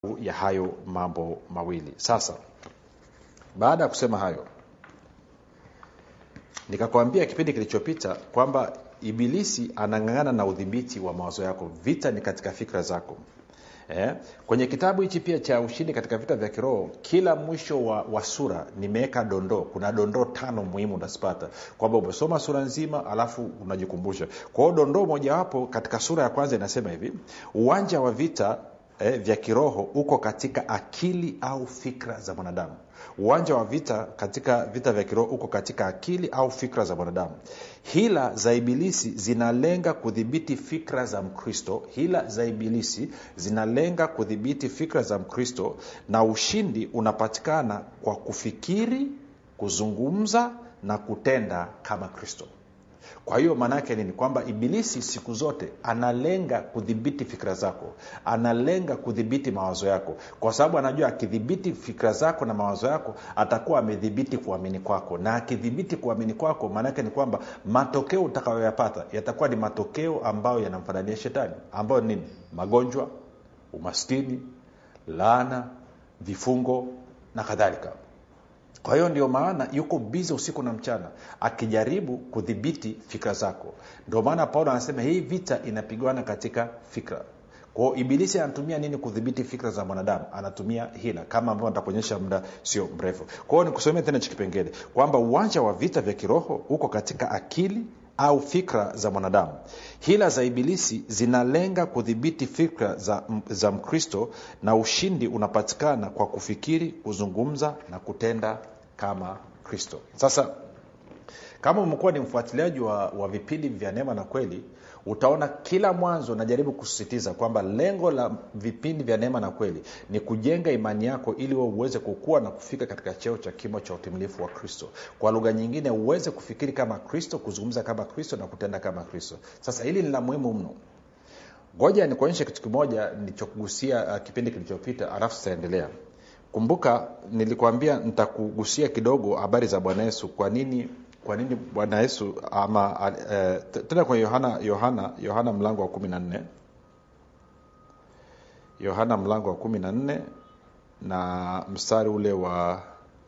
ya hayo mambo mawili sasa baada ya kusema hayo nikakwambia kipindi kilichopita kwamba ibilisi anang'ang'ana na udhibiti wa mawazo yako vita ni katika fikra zako eh? kwenye kitabu hichi pia cha ushindi katika vita vya kiroho kila mwisho wa, wa sura nimeweka dondoo kuna dondoo tano muhimu unazipata kwamba umesoma sura nzima alafu unajikumbusha kwa hiyo dondoo mojawapo katika sura ya kwanza inasema hivi uwanja wa vita eh, vya kiroho uko katika akili au fikra za mwanadamu uwanja wa vita katika vita vya kiroho uko katika akili au fikra za mwanadamu hila za ibilisi zinalenga kudhibiti fikra za mkristo hila za ibilisi zinalenga kudhibiti fikra za mkristo na ushindi unapatikana kwa kufikiri kuzungumza na kutenda kama kristo kwa hiyo maana yake nini kwamba ibilisi siku zote analenga kudhibiti fikira zako analenga kudhibiti mawazo yako kwa sababu anajua akidhibiti fikira zako na mawazo yako atakuwa amedhibiti kuamini kwako na akidhibiti kuamini kwako maanaake ni kwamba matokeo utakayoyapata yatakuwa ni matokeo ambayo yanamfanania shetani ambayo nini magonjwa umaskini laana vifungo na kadhalika kwa hiyo ndio maana yuko bizi usiku na mchana akijaribu kudhibiti fikra zako ndio maana paulo anasema hii vita inapigwana katika fikra kwao ibilisi anatumia nini kudhibiti fikra za mwanadamu anatumia hila kama ambavyo nitakuonyesha muda sio mrefu kwa hiyo nikusomea tena chikipengele kwamba uwanja wa vita vya kiroho uko katika akili au fikra za mwanadamu hila za ibilisi zinalenga kudhibiti fikra za, za mkristo na ushindi unapatikana kwa kufikiri kuzungumza na kutenda kama kristo sasa kama umekuwa ni mfuatiliaji wa, wa vipindi vya neema na kweli utaona kila mwanzo najaribu kusisitiza kwamba lengo la vipindi vya neema na kweli ni kujenga imani yako ili we uweze kukua na kufika katika cheo cha kimo cha utimilifu wa kristo kwa lugha nyingine uweze kufikiri kama kristo kuzungumza kama kristo na kutenda kama kristo sasa hili ni la muhimu mno ngoja nikuonyeshe kitu kimoja nilichokugusia uh, kipindi kilichopita alafu tutaendelea kumbuka nilikwambia nitakugusia kidogo habari za bwana yesu kwa nini kwa nini bwana yesu ama uh, tena kwenye yohana yohana yohana mlango wa kumi na nne yohana mlango wa kumi na nne na mstari ule wa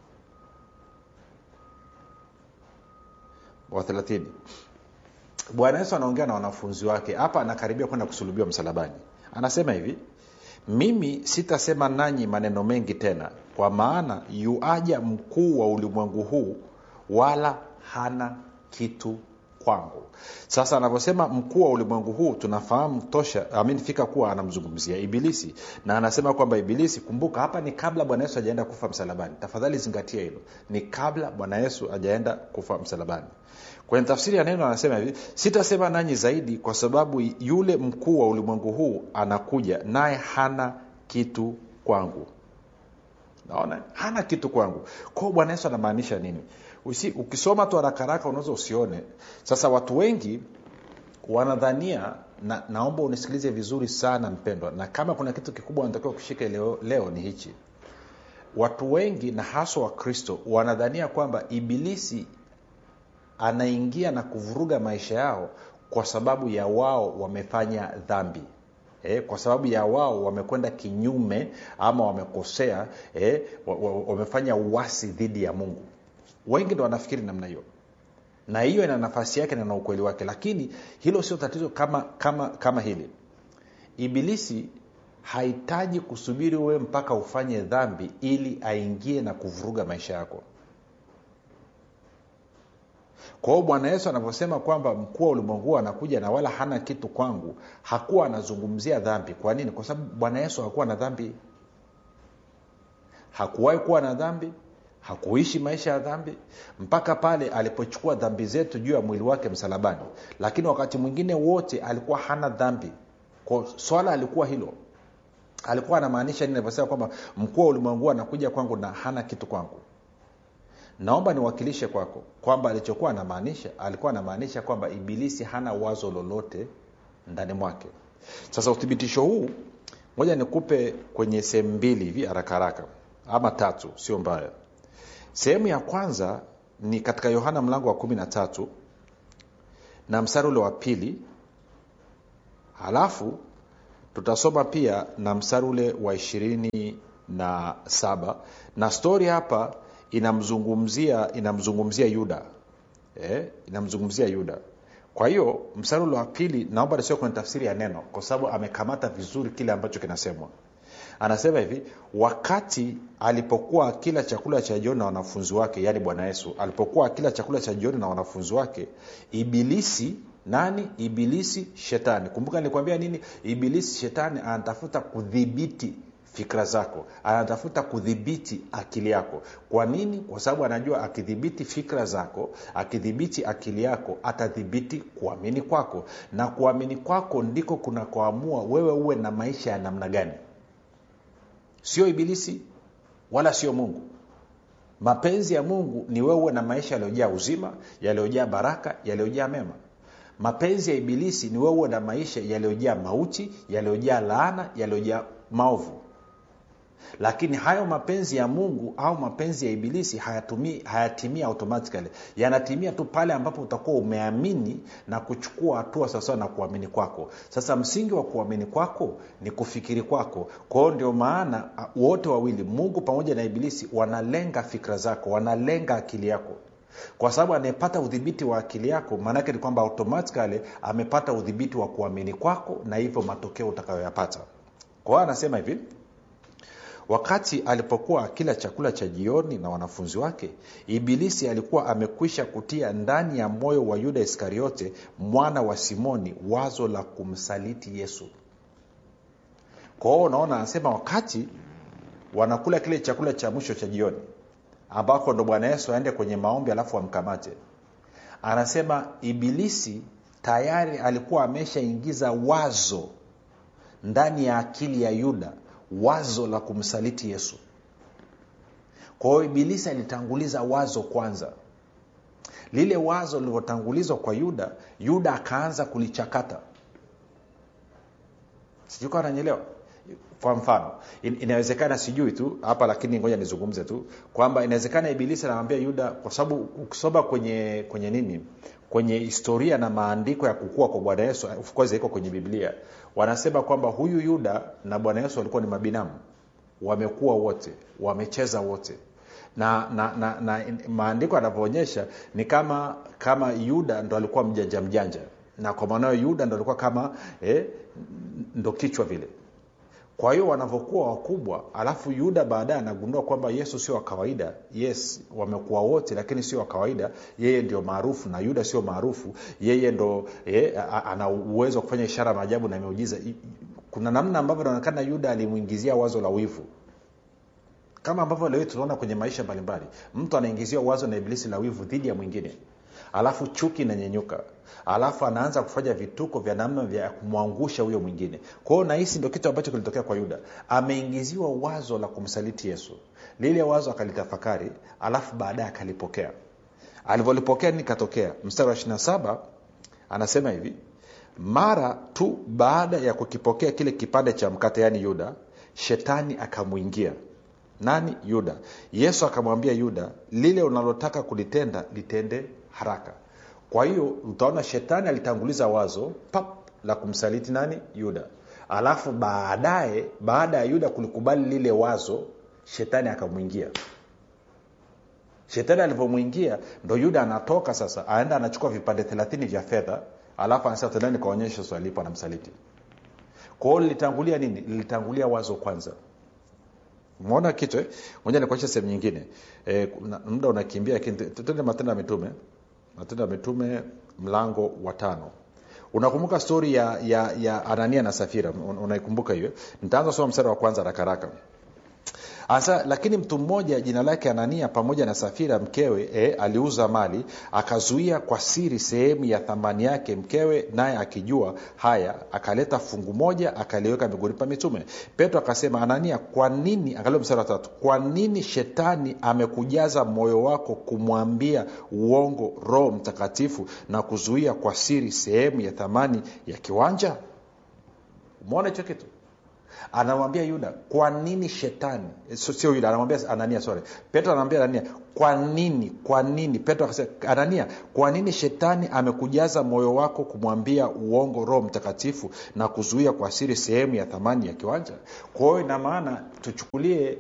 wa thelathini bwana yesu anaongea na wanafunzi wake hapa anakaribia kwenda kusulubiwa msalabani anasema hivi mimi sitasema nanyi maneno mengi tena kwa maana yuaja mkuu wa ulimwengu huu wala hana kitu kwangu sasa anavyosema mkuu wa ulimwengu huu tunafahamu tosha amin fika kuwa anamzungumzia ibilisi na anasema kwamba ibilisi kumbuka hapa ni kabla bwana yesu ajaenda kufa msalabani tafadhali zingatia hilo ni kabla bwana yesu ajaenda kufa msalabani kwenye tafsiri ya neno anasema hivi sitasema nanyi zaidi kwa sababu yule mkuu wa ulimwengu huu anakuja naye hana kitu kwangu naona hana kitu kwangu kwao bwana yesu anamaanisha nini Usi, ukisoma tu harakaraka unaweza usione sasa watu wengi wanadhania na, naomba unisikilize vizuri sana mpendwa na kama kuna kitu kikubwa wanatakiwa kushika leo, leo ni hichi watu wengi na haswa wakristo wanadhania kwamba ibilisi anaingia na kuvuruga maisha yao kwa sababu ya wao wamefanya dhambi eh, kwa sababu ya wao wamekwenda kinyume ama wamekosea eh, wamefanya uwasi dhidi ya mungu wengi ndo wanafikiri namna hiyo na hiyo ina nafasi yake na na ukweli wake lakini hilo sio tatizo kama kama kama hili ibilisi hahitaji kusubiri wewe mpaka ufanye dhambi ili aingie na kuvuruga maisha yako kwa hiyo bwana yesu anavyosema kwamba mkuu wa ulimwengu anakuja na wala hana kitu kwangu hakuwa anazungumzia dhambi kwa nini kwa sababu bwana yesu hakuwa na dhambi hakuwahi kuwa na dhambi hakuishi maisha ya dhambi mpaka pale alipochukua dhambi zetu juu ya mwili wake msalabani lakini wakati mwingine wote alikuwa hana dhambi kwa swala alikuwa hilo alikuwa anamaanisha nini alivyosema kwamba mkuu wa ulimwengu anakuja kwangu na hana kitu kwangu naomba niwakilishe kwako kwamba alichokuwa anamaanisha alikuwa anamaanisha kwamba ibilisi hana wazo lolote ndani mwake sasa uthibitisho huu moja nikupe kwenye sehemu mbili hivi haraka haraka ama tatu sio mbaya sehemu ya kwanza ni katika yohana mlango wa kumi na tatu na mstari ule wa pili halafu tutasoma pia na mstari ule wa ishirini na saba na stori hapa inamzungumzia inamzungumzia yuda eh, inamzungumzia yuda kwa hiyo mstari ule wa pili naomba nisio kwenye tafsiri ya neno kwa sababu amekamata vizuri kile ambacho kinasemwa anasema hivi wakati alipokuwa akila chakula cha jioni na wanafunzi wake yaani bwana yesu alipokuwa akila chakula cha jioni na wanafunzi wake ibilisi nani ibilisi shetani kumbuka nilikwambia nini ibilisi shetani anatafuta kudhibiti fikra zako anatafuta kudhibiti akili yako kwa nini kwa sababu anajua akidhibiti fikra zako akidhibiti akili yako atadhibiti kuamini kwako na kuamini kwako ndiko kunakoamua wewe uwe na maisha ya namna gani sio ibilisi wala sio mungu mapenzi ya mungu ni wewe uwe na maisha yaliyojaa uzima yaliyojaa baraka yaliyojaa mema mapenzi ya ibilisi ni wewe uwe na maisha yaliyojaa mauti yaliyojaa laana yaliyojaa maovu lakini hayo mapenzi ya mungu au mapenzi ya ibilisi hayatumii hayatimii automatically yanatimia tu pale ambapo utakuwa umeamini na kuchukua hatua sawasawa na kuamini kwako sasa msingi wa kuamini kwako ni kufikiri kwako kwa hiyo ndio maana wote wawili mungu pamoja na ibilisi wanalenga fikra zako wanalenga akili yako kwa sababu anayepata udhibiti wa akili yako maanaake ni kwamba automatically amepata udhibiti wa kuamini kwako na hivyo matokeo utakayoyapata kwa hiyo anasema hivi wakati alipokuwa akila chakula cha jioni na wanafunzi wake ibilisi alikuwa amekwisha kutia ndani ya moyo wa yuda iskariote mwana wa simoni wazo la kumsaliti yesu kwa hiyo unaona anasema wakati wanakula kile chakula cha mwisho cha jioni ambako ndo bwana yesu aende kwenye maombi alafu amkamate anasema ibilisi tayari alikuwa ameshaingiza wazo ndani ya akili ya yuda wazo la kumsaliti yesu kwa hiyo ibilisi alitanguliza wazo kwanza lile wazo lilivyotangulizwa kwa yuda yuda akaanza kulichakata sijui kawa nanyelewa kwa mfano in, inawezekana sijui tu hapa lakini ngoja nizungumze tu kwamba inawezekana ibilisi anamwambia yuda kwa sababu ukisoma kwenye kwenye nini kwenye historia na maandiko ya kukua kwa bwana yesu of course iko kwenye biblia wanasema kwamba huyu yuda na bwana yesu walikuwa ni mabinamu wamekuwa wote wamecheza wote na, na, na, na maandiko yanavyoonyesha ni kama kama yuda ndo alikuwa mjanja mjanja na kwa maanao yuda ndo alikuwa kama eh, ndo kichwa vile kwa hiyo wanavyokuwa wakubwa alafu yuda baadaye anagundua kwamba yesu sio wa kawaida yes wamekuwa wote lakini sio wa kawaida yeye ndio maarufu na yuda sio maarufu yeye ndo eh, ana uwezo wa kufanya ishara maajabu na miujiza kuna namna ambavyo inaonekana yuda alimwingizia wazo la wivu kama ambavyo leo tunaona kwenye maisha mbalimbali mtu anaingizia wazo na ibilisi la wivu dhidi ya mwingine alafu chuki inanyenyuka alafu anaanza kufanya vituko vya namna vya kumwangusha huyo mwingine kwa hiyo nahisi ndo kitu ambacho kilitokea kwa yuda ameingiziwa wazo la kumsaliti yesu lile wazo akalitafakari alafu baadaye akalipokea alivyolipokea nini katokea mstari wa 27 anasema hivi mara tu baada ya kukipokea kile kipande cha mkate yaani yuda shetani akamwingia nani yuda yesu akamwambia yuda lile unalotaka kulitenda litende haraka kwa hiyo utaona shetani alitanguliza wazo pap la kumsaliti nani yuda alafu baadaye baada ya yuda kulikubali lile wazo shetani akamwingia shetani alivyomwingia ndo yuda anatoka sasa aenda anachukua vipande thelathini vya fedha alafu anasema tendani kaonyesha swalipo anamsaliti kwa hiyo lilitangulia nini lilitangulia wazo kwanza umeona kitu eh? moja nikuacha sehemu nyingine e, muda unakimbia tende matendo ya mitume matendo ya mitume mlango wa tano unakumbuka stori ya, ya, ya anania na safira unaikumbuka hiyo nitaanza soma mstari wa kwanza rakaraka Asa, lakini mtu mmoja jina lake anania pamoja na safira mkewe e, aliuza mali akazuia kwa siri sehemu ya thamani yake mkewe naye akijua haya akaleta fungu moja akaliweka miguuni pa mitume petro akasema anania kwa nini angalia mstari wa tatu kwa nini shetani amekujaza moyo wako kumwambia uongo roho mtakatifu na kuzuia kwa siri sehemu ya thamani ya kiwanja umeona hicho kitu anamwambia yuda kwa nini shetani so, sio yuda anamwambia anania sorry petro anamwambia anania kwa nini kwa nini petro akasema anania kwa nini shetani amekujaza moyo wako kumwambia uongo roho mtakatifu na kuzuia kwa siri sehemu ya thamani ya kiwanja kwa hiyo ina maana tuchukulie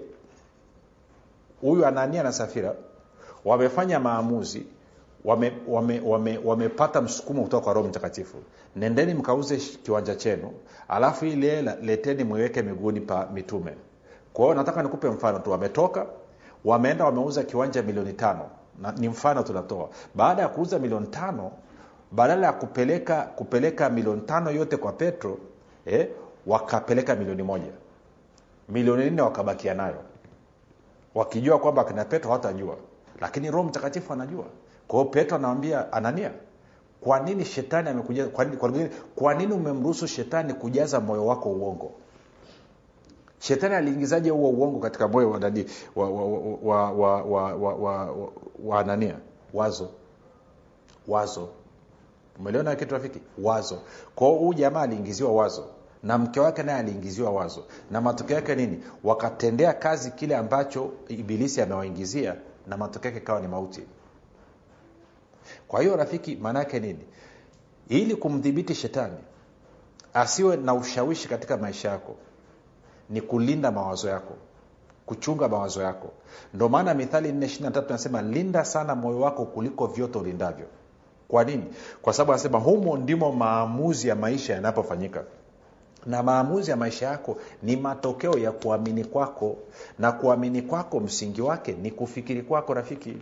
huyu anania na safira wamefanya maamuzi wamepata wame, wame, wame msukumo kutoka kwa roho mtakatifu nendeni mkauze kiwanja chenu alafu ili hela leteni mwiweke miguuni pa mitume kwa hiyo nataka nikupe mfano tu wametoka wameenda wameuza kiwanja milioni tano na, ni mfano tunatoa baada ya kuuza milioni tano badala ya kupeleka kupeleka milioni tano yote kwa petro eh, wakapeleka milioni moja milioni nne wakabakia nayo wakijua kwamba akina petro hawatajua lakini roho mtakatifu anajua kwa hiyo petro anawambia anania kwa nini shetani amekujaza kwa nini, kwa nini, kwa nini umemruhusu shetani kujaza moyo wako uongo shetani aliingizaje huo uongo katika moyo wa nani wa, wa, wa, wa, wa, wa, wa, wa, wa anania wazo wazo umeliona kitu rafiki wazo kwa hiyo huyu jamaa aliingiziwa wazo na mke wake naye aliingiziwa wazo na matokeo yake nini wakatendea kazi kile ambacho ibilisi amewaingizia na matokeo yake ikawa ni mauti kwa hiyo rafiki maana yake nini ili kumdhibiti shetani asiwe na ushawishi katika maisha yako ni kulinda mawazo yako kuchunga mawazo yako ndio maana mithali 4 nasema linda sana moyo wako kuliko vyote ulindavyo kwa nini kwa sababu anasema humo ndimo maamuzi ya maisha yanapofanyika na maamuzi ya maisha yako ni matokeo ya kuamini kwako na kuamini kwako msingi wake ni kufikiri kwako rafiki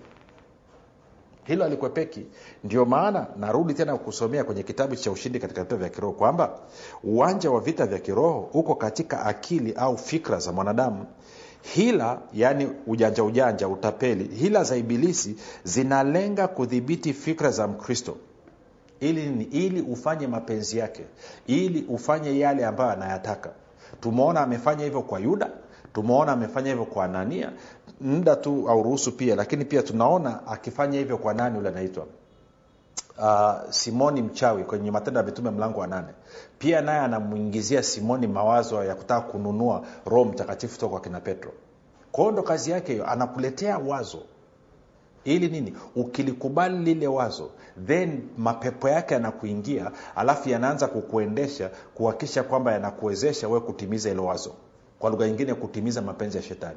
hilo alikwepeki ndio maana narudi tena kusomea kwenye kitabu cha ushindi katika vita vya kiroho kwamba uwanja wa vita vya kiroho uko katika akili au fikra za mwanadamu hila yaani ujanja ujanja utapeli hila za ibilisi zinalenga kudhibiti fikra za mkristo ili nini ili ufanye mapenzi yake ili ufanye yale ambayo anayataka tumeona amefanya hivyo kwa yuda tumeona amefanya hivyo kwa anania muda tu auruhusu pia lakini pia tunaona akifanya hivyo kwa nani ule anaitwa uh, simoni mchawi kwenye matendo ya mitume mlango wa nane pia naye anamwingizia simoni mawazo ya kutaka kununua roho mtakatifu toka kwa kina petro kwao ndo kazi yake hiyo anakuletea wazo ili nini ukilikubali lile wazo then mapepo yake yanakuingia alafu yanaanza kukuendesha kuhakikisha kwamba yanakuwezesha wewe kutimiza hilo wazo kwa lugha nyingine kutimiza mapenzi ya shetani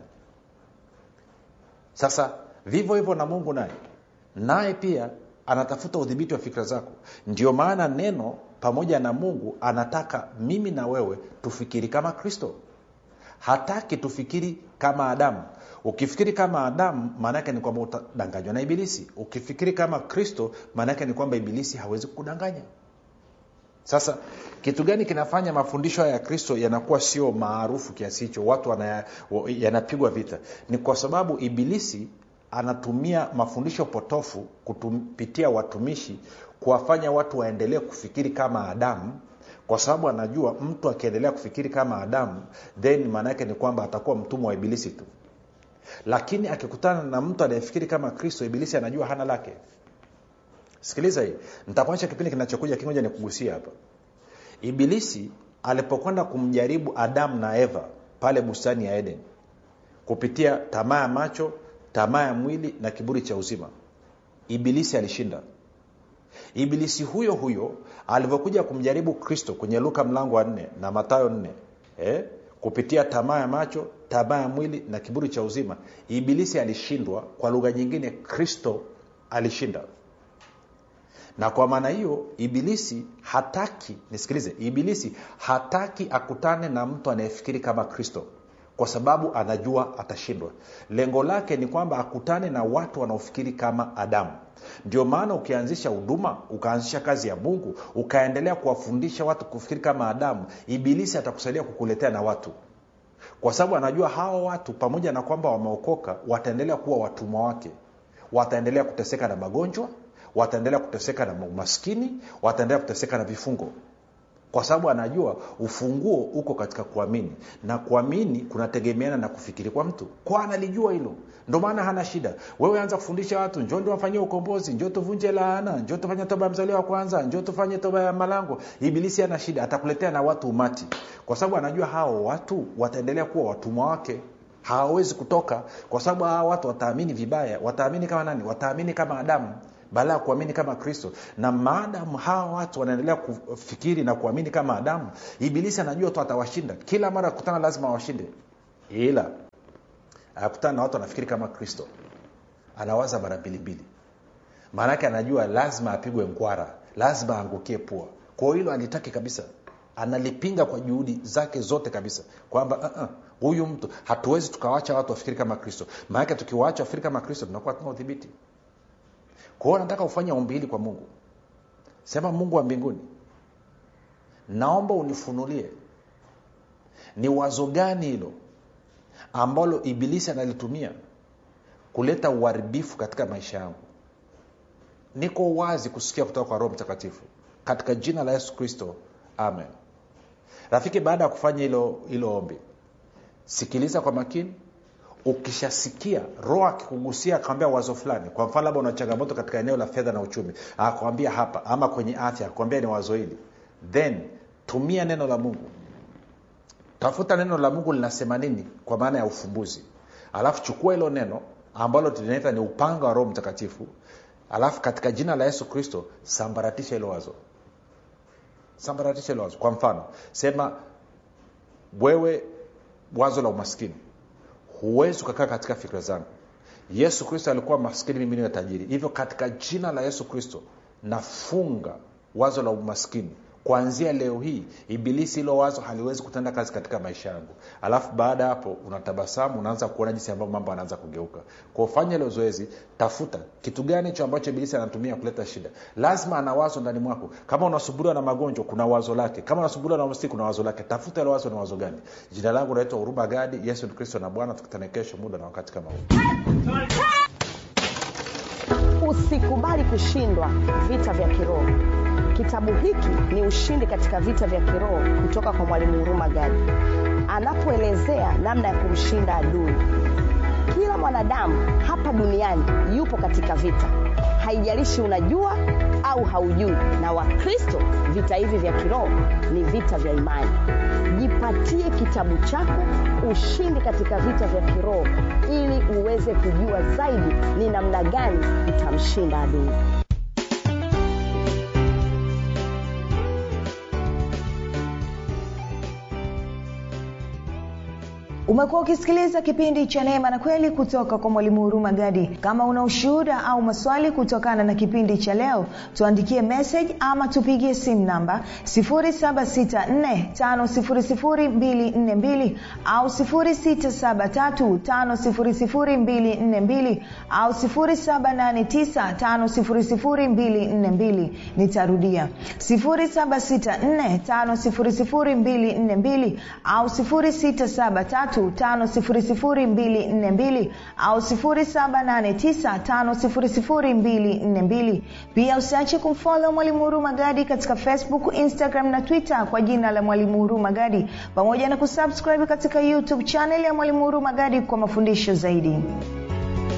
sasa vivyo hivyo na mungu naye naye pia anatafuta udhibiti wa fikra zako ndio maana neno pamoja na mungu anataka mimi na wewe tufikiri kama kristo hataki tufikiri kama adamu ukifikiri kama adamu maanaake ni kwamba utadanganywa na ibilisi ukifikiri kama kristo maanaake ni kwamba ibilisi hawezi kukudanganya sasa kitu gani kinafanya mafundisho haya ya kristo yanakuwa sio maarufu kiasi hicho watu yanapigwa vita ni kwa sababu ibilisi anatumia mafundisho potofu kupitia watumishi kuwafanya watu waendelee kufikiri kama adamu kwa sababu anajua mtu akiendelea kufikiri kama adamu then maana yake ni kwamba atakuwa mtumwa wa ibilisi tu lakini akikutana na mtu anayefikiri kama kristo ibilisi anajua hana lake sikiliza hii nitakuacha kipindi kinachokuja kimoja nikugusia hapa ibilisi alipokwenda kumjaribu adamu na eva pale bustani ya eden kupitia tamaa ya macho tamaa ya mwili na kiburi cha uzima ibilisi alishinda ibilisi huyo huyo alivyokuja kumjaribu kristo kwenye luka mlango wa nne na matayo nne eh? kupitia tamaa ya macho tamaa ya mwili na kiburi cha uzima ibilisi alishindwa kwa lugha nyingine kristo alishinda na kwa maana hiyo ibilisi hataki nisikilize ibilisi hataki akutane na mtu anayefikiri kama kristo kwa sababu anajua atashindwa lengo lake ni kwamba akutane na watu wanaofikiri kama adamu ndio maana ukianzisha huduma ukaanzisha kazi ya mungu ukaendelea kuwafundisha watu kufikiri kama adamu ibilisi atakusaidia kukuletea na watu kwa sababu anajua hawa watu pamoja na kwamba wameokoka wataendelea kuwa watumwa wake wataendelea kuteseka na magonjwa wataendelea kuteseka na umaskini wataendelea kuteseka na vifungo kwa sababu anajua ufunguo uko katika kuamini na kuamini kunategemeana na kufikiri kwa mtu kwa analijua hilo ndo maana hana shida wewe anza kufundisha watu njo ndio wafanyie ukombozi njo tuvunje laana njo tufanye toba ya mzaliwa wa kwanza njo tufanye toba ya malango ibilisi hana shida atakuletea na watu umati kwa sababu anajua hao watu wataendelea kuwa watumwa wake hawawezi kutoka kwa sababu hawa watu wataamini vibaya wataamini kama nani wataamini kama adamu baada ya kuamini kama kristo na maadamu hawa watu wanaendelea kufikiri na kuamini kama adamu ibilisi anajua tu atawashinda kila mara akutana lazima awashinde ila akutana na watu wanafikiri kama kristo anawaza mara mbilimbili maanake anajua lazima apigwe mkwara lazima aangukie pua kwa hilo alitaki kabisa analipinga kwa juhudi zake zote kabisa kwamba uh-uh, huyu mtu hatuwezi tukawacha watu wafikiri kama kristo maanake tukiwaacha wafikiri kama kristo tunakuwa tuna udhibiti kwa hiyo nataka ufanye ombi hili kwa mungu sema mungu wa mbinguni naomba unifunulie ni wazo gani hilo ambalo ibilisi analitumia kuleta uharibifu katika maisha yangu niko wazi kusikia kutoka kwa roho mtakatifu katika jina la yesu kristo amen rafiki baada ya kufanya hilo hilo ombi sikiliza kwa makini ukishasikia roho akikugusia akwambia wazo fulani kwa mfano labda una changamoto katika eneo la fedha na uchumi akwambia hapa ama kwenye afya akwambia ni wazo hili then tumia neno la mungu tafuta neno la mungu linasema nini kwa maana ya ufumbuzi alafu chukua hilo neno ambalo tunaita ni upanga wa roho mtakatifu alafu katika jina la yesu kristo sambaratisha hilo wazo sambaratisha hilo wazo kwa mfano sema wewe wazo la umaskini huwezi ukakaa katika fikra zangu yesu kristo alikuwa maskini mimi niwe tajiri hivyo katika jina la yesu kristo nafunga wazo la umaskini kuanzia leo hii ibilisi hilo wazo haliwezi kutenda kazi katika maisha yangu alafu baada ya hapo unatabasamu unaanza kuona jinsi ambavyo mambo anaanza kugeuka kwa ufanya hilo zoezi tafuta kitu gani hicho ambacho ibilisi anatumia kuleta shida lazima ana wazo ndani mwako kama unasumbuliwa na magonjwa kuna wazo lake kama unasumbuliwa na mstiki kuna wazo lake tafuta hilo wazo ni wazo gani jina langu naitwa huruma gadi yesu ni kristo na bwana tukutane kesho muda na wakati kama huu usikubali kushindwa vita vya kiroho kitabu hiki ni ushindi katika vita vya kiroho kutoka kwa mwalimu huruma gadi anapoelezea namna ya kumshinda adui kila mwanadamu hapa duniani yupo katika vita haijalishi unajua au haujui na wakristo vita hivi vya kiroho ni vita vya imani jipatie kitabu chako ushindi katika vita vya kiroho ili uweze kujua zaidi ni namna gani utamshinda adui umekuwa ukisikiliza kipindi cha neema na kweli kutoka kwa mwalimu huruma gadi kama una ushuhuda au maswali kutokana na kipindi cha leo tuandikie message ama tupigie simu namba 7645242 au 6735242 au 7895242 nitarudia 7645242 au 673 5242 au 7895242 pia usiache kumfolo mwalimu huru magadi katika facebook instagram na twitter kwa jina la mwalimu huru magadi pamoja na kusubscribe katika youtube chanel ya mwalimu huru magadi kwa mafundisho zaidi